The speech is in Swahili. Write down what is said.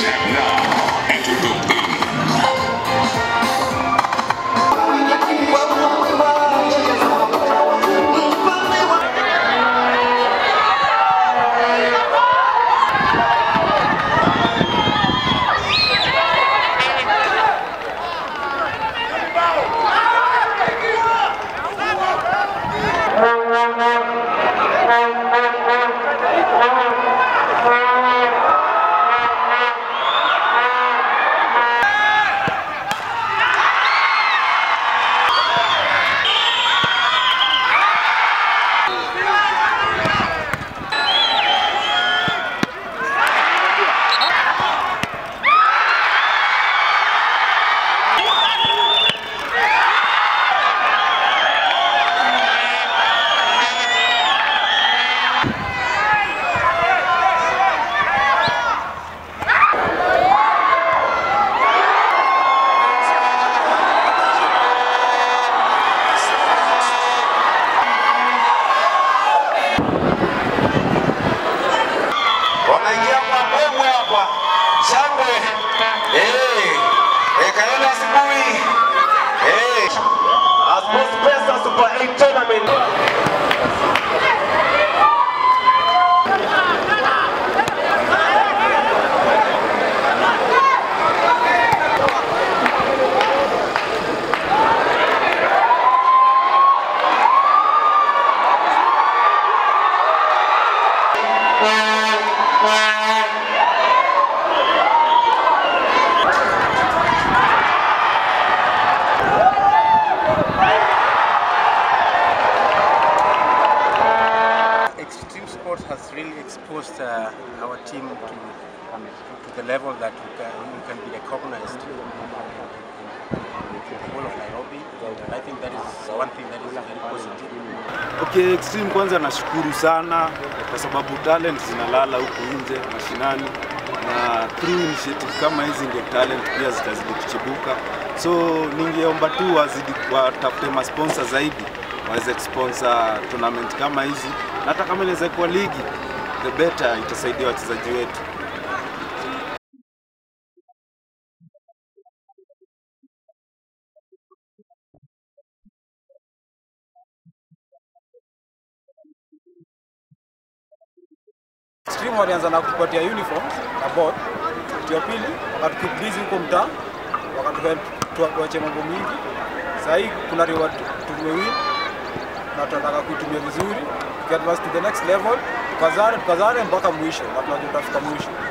Ladies have now entered the ring. wanaingia kwa mbwembwe hapa, shangwe eh, eh, Kayole asubuhi eh, Sports Pesa Super 8 Tournament. Extreme sports has really exposed uh, our team to, to the level that we can, we can be recognized in the whole of Nairobi. And I think that is one thing that is very positive. Okay, Extreme kwanza nashukuru sana kwa sababu talent zinalala huku nje mashinani, na through initiative kama hizi ndio talent pia zitazidi kuchibuka. So ningeomba tu wazidi watafute masponsor zaidi waweze kusponsor tournament kama hizi, na hata kama inaweza kuwa ligi, the better itasaidia wachezaji wetu. Extreme walianza na kupatia uniform na board. Kitu ya pili wakatukeep busy huko mtaa, wakatuhelp tuache mambo mingi. Sasa hii kuna reward tumewin na tunataka kuitumia vizuri, tukiadvance to the next level, tukazane tukazane mpaka mwisho, na tunajua tutafika mwisho.